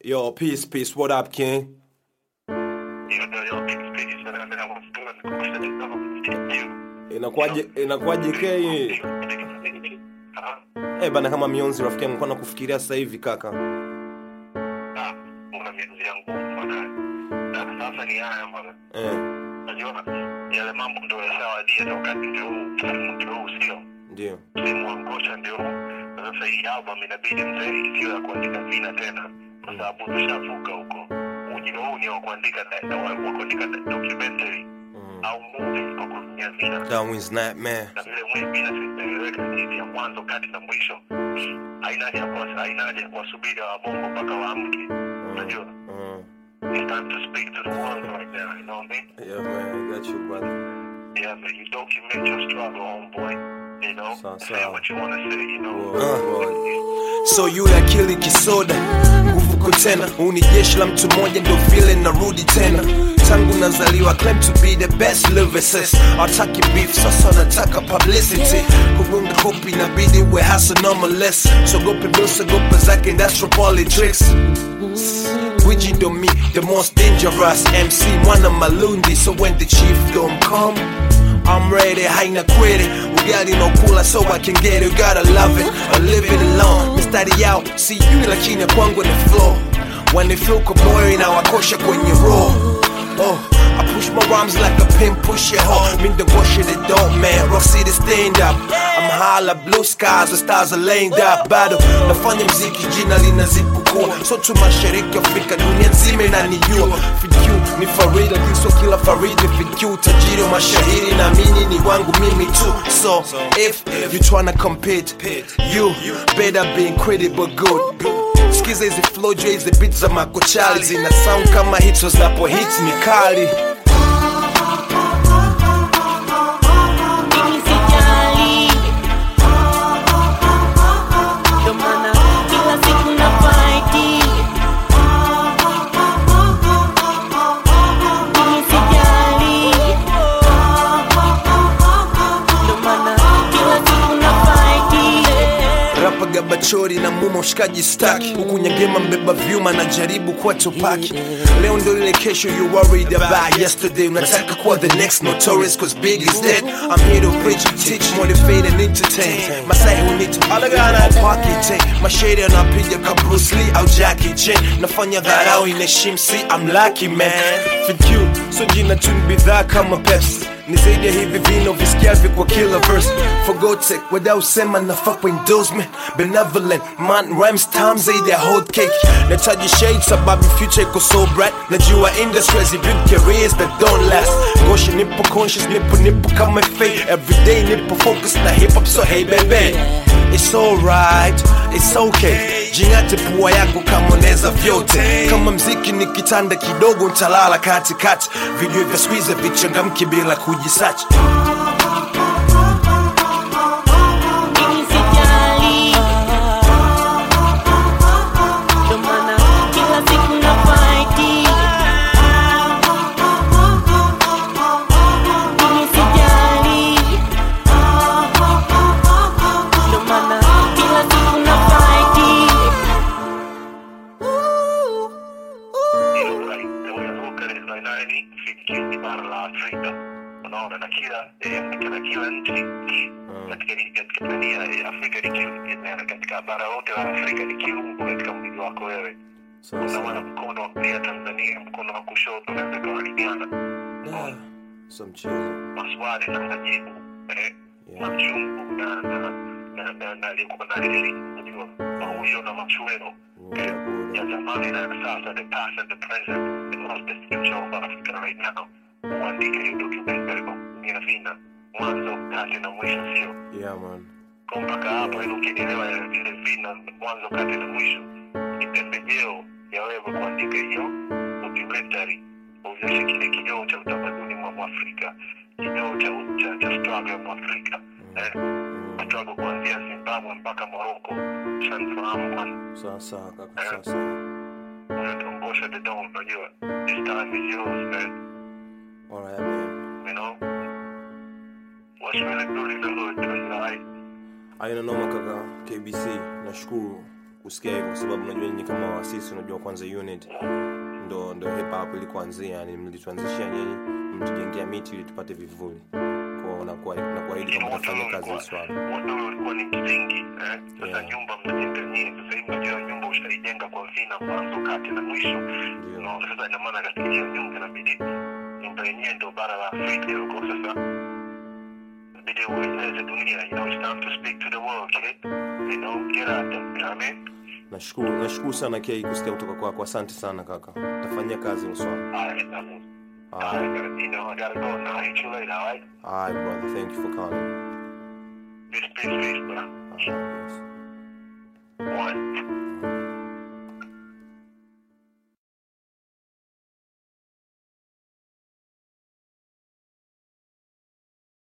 Yo, peace, peace. What up, King? Yo, yo, yo, peace, peace. And I mean, I was doing the course of the you. Inakuwaje inakuwaje K? Ah, Eh, bana kama mionzi rafiki yangu kwa kufikiria sasa hivi kaka. ah, una miezi yangu bwana. Na sasa ni haya bwana. Eh, Unajua yale mambo ndio yashawadia na wakati ndio huu, msimu ndio huu sio. ndio. Msimu wa ngosha ndio huu. Na Sasa hii album inabidi mzee isiyo ya kuandika vina tena kwa sababu tushavuka huko. Ujio huu ni wa kuandika na- na wa wa kuandika documentary Mm. au movie kwa kutumia vina. Darwin's Nightmare. na vile mwivi na sitaeleweka jinsi ya mwanzo kati na mwisho haina haja ya kuwa- haina haja ya kuwasubiri wabongo mpaka waamke unajua Mm. it's time to speak to the world right now you know what I mean Yeah, man, I got you, brother. yeah man you document your struggle homeboy you know Sawa, say sawa. what you want to say you know Uh. So yule akili kisoda nguvu ko tena uni jeshi la mtu mmoja ndo vile narudi tena tangu nazaliwa claim to be the best lyricist ataki beef sasa nataka publicity kugonga kopi inabidi we hasa normaless sogope bilsogope zake industrial politics Gwiji ndo me, the most dangerous MC mwana malundi so when the chief don't come I'm ready, haina kwere ugali no kula so I can get it, you gotta love it or live it alone mistari yao si you lakini kwangu ni flow when they feel kaboyo inawakosha kwenye roll Oh, I push my rhymes like a pin push it hard. Mean the wash it, it don't man. Rock City stand up. I'm high like blue skies, the stars are laying up. Bado nafanya mziki, jina linazidi kukua. So tu mashariki Afrika, dunia nzima inanijua. FQ ni Farida, kiswa kila Faridi. FQ tajiri wa mashahiri, naamini ni wangu mimi tu. So if you tryna compete, you better be incredible good. Skiza hizi flow juu ya hizi beats za makochali zina sound kama hits zinapo hits ni kali. Mimi sijali, ndo maana kila siku na fight. Mimi sijali, ndo maana kila siku na fight. Rapa gabachori na muma ushikaji staki huku nyangema mbeba vyuma na jaribu kuwa tupaki leo ndo ile kesho you worried about yesterday unataka kuwa the next notorious cause big is dead I'm here to preach teach motivate and entertain masai who need to alagana pocket mashade anapiga ka Bruce Lee au Jackie Chan nafanya dharau inaheshimu si I'm lucky man Thank you so jina tu ni bidhaa kama Pepsi ni zaidi ya hivi vino visikiavyo kwa kila verse for God's sake wadausema nafaa kwa endorsement benevolent man rhymes time zaidi ya hot cake nataji shade sababu future iko so bright najua industries build careers that don't last ngosha nipo conscious nipo nipo kama fate everyday nipo focus na hip hop so hey baby It's alright, it's okay Jingate pua yako kama unaweza vyote Kama mziki ni kitanda kidogo ntalala katikati Video vya squeeze vichangamki bila kujisachi Mimi sijali, ndo maana kila siku na fight. Mimi sijali, ndo maana kila siku na fight. Hilo right. Na unavuka ile line nine, FQ ni bara la Afrika. Unaona na kila eh, katika kila nchi katika katika dunia ya Afrika ni kiungo na katika bara lote la Afrika ni kiungo katika mwili wako wewe. Unaona mkono wa kulia Tanzania, mkono wa kushoto unaweza kuwalingana. So mchezo Maswali na majibu eh, machungu na na na na na aliyekuwa na reli, unajua mauyo na machweo eh, ya zamani na ya sasa, the past and the present, and what's the future of Africa right now. Uandike hiyo documentary kwa kutumia vina, mwanzo, kati na mwisho, sio Yeah man kwa mpaka hapo, ili ukinielewa vile vina, mwanzo, kati na mwisho, ni pembejeo ya wewe kuandika hiyo documentary, uonyeshe kile kioo cha utamaduni mwa Mwafrika, kioo cha cha cha struggle ya Mwafrika eh, struggle kuanzia Zimbabwe mpaka Morocco, shanifahamu bwana Sawa sawa kaka sawa sawa unatuongosha the dawn, unajua this time is yours man, Alright man you know what's really good in the hood, you know, like Aina noma kaka KBC nashukuru kusikia hivyo kwa sababu unajua nyinyi kama waasisi unajua kwanza unit ndo ndo hip hop ilikuanzia yani mlituanzishia nyinyi mtujengea miti ili tupate vivuli kwao nakuwa- nakuahidi kwamba tafanya kazi hii swala wote ule ulikuwa ni msingi eh? Sasa Yeah. nyumba mnajenga nyie, sasa hivi unajua nyumba ushaijenga kwa vina, mwanzo, kati na mwisho. Ndio. No, sasa ina maana katika hiyo nyumba inabidi nyumba yenyewe ndo bara la Afrika huko. Sasa inabidi ueleze dunia, you know, it's time to speak to the world, kid. You know, get out there, you know what I mean? nashukuru nashukuru sana kei kusikia kutoka kwako asante sana kaka tafanyia kazi hilo swala Alright, nothing. Alright. Alright, you know, I gotta go now. I'll hit you later, alright? Alright, brother thank you for calling Peace, peace, peace, bro. Alright.